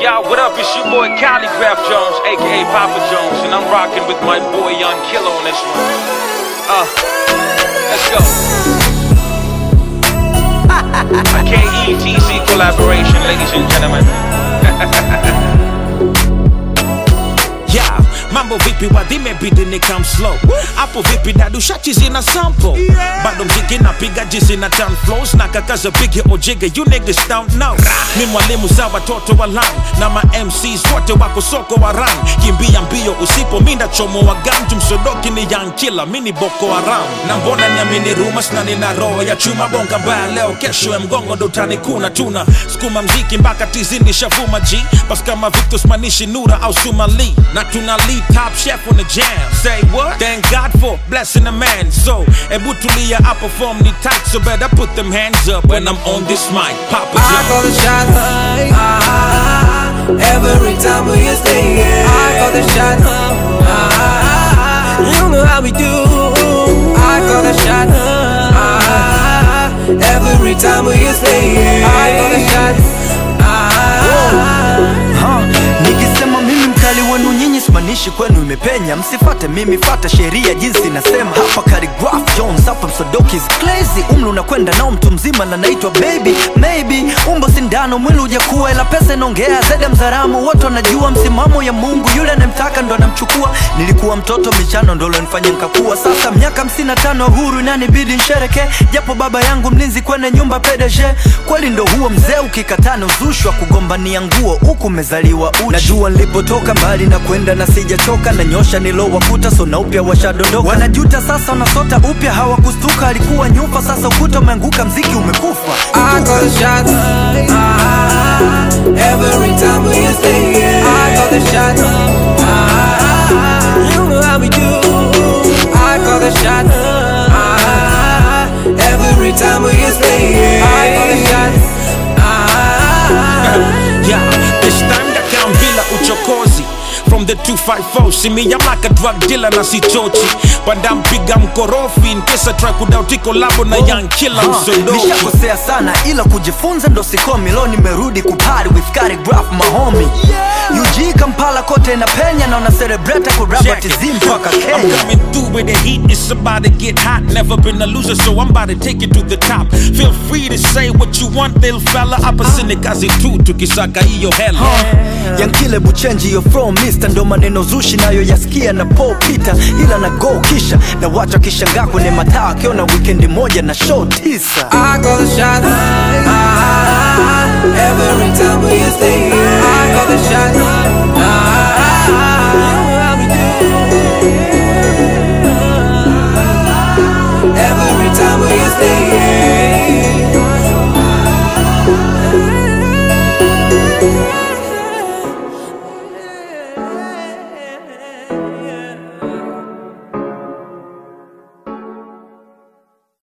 y'all, what up? It's your boy Calligraph Jones, aka Papa Jones, and I'm rocking with my boy Young Killer on this one. Uh, let's go. A KETC collaboration, ladies and gentlemen. Yeah, mambo vipi wadhime bidi ni come slow hapo vipi dadu shachi zina sample bado mziki napiga jizi na town flows na kakaza bigi ojige you niggas don't know mi mwalimu za watoto wa lan na ma MCs wote wako soko wa ran kimbia mbio usipo minda chomo wa ganju msodoki ni young killer mini boko haram na mbona niamini rumors na nina roho ya chuma bonga mbaya leo kesho ya mgongo ndo utanikuna tuna skuma mziki mpaka tizini shavuma g bas kama Victor Spanishi Nura au Sumali na tuna lead top chef on the jam say what thank God for blessing the man so ebu tulia I perform the tight so better put them hands up when I'm on this mic Papa I John call the shots. Ah, every time we stay here. I call the shots. Ah, you know how we do. I call the shots. Ah, every time we stay here. I call the shots. Ah, Ha, nikisema mimi mkali wenu nyinyi simanishi kwenu imepenya msifate mimi fata sheria jinsi nasema hapa Khaligraph Jones hapa msodoki is crazy umri unakwenda nao mtu mzima na naitwa baby maybe umbo sindano mwili ujakuwa ila pesa inaongea zaidi ya mzaramu wote wanajua msimamo ya mungu yule anayemtaka ndo anamchukua nilikuwa mtoto michano ndo lonifanya nkakuwa sasa miaka 55 huru inanibidi nshereke japo baba yangu mlinzi kwenye nyumba PDG kweli ndo huo mzee ukikatana uzushwa kugombania nguo huku umezaliwa uchi najua nilipotoka mbali na kwenda na sijachoka na nyosha nilowakuta so na upya washadondoka wanajuta sasa wanasota upya hawakustuka alikuwa nyufa sasa ukuta umeanguka mziki umekufa I call the shots. Ah, every time we stay here. I call the shots. Ah, you know how we do. I call the shots. Ah, every time we stay here. I call the shots. Ah, Yeah, this time dakam bila uchokozi From the 254, see me I'm like a drug dealer na sichochi Panda mpiga mkorofi in case I try kudauti kolabo na young killer Ha, msodoki nishakosea sana ila kujifunza ndo sikomi lo nimerudi kupari with Khaligraph mahomi UG Kampala kote na penya na una celebrate kuraba Check it. tizi mpaka I'm Kenya coming through with the heat, it's about to get hot. Never been a loser, so I'm about to take it to the top. Feel free to say what you want, little fella. Hapa sini kazi tu, tukisaka hiyo hela. yankile buchenji yo from mister ndo maneno zushi nayo yasikia na po pita ila na go kisha na watu wakishangaa kwenye mataa akiona wikendi moja na show tisa I call the shots.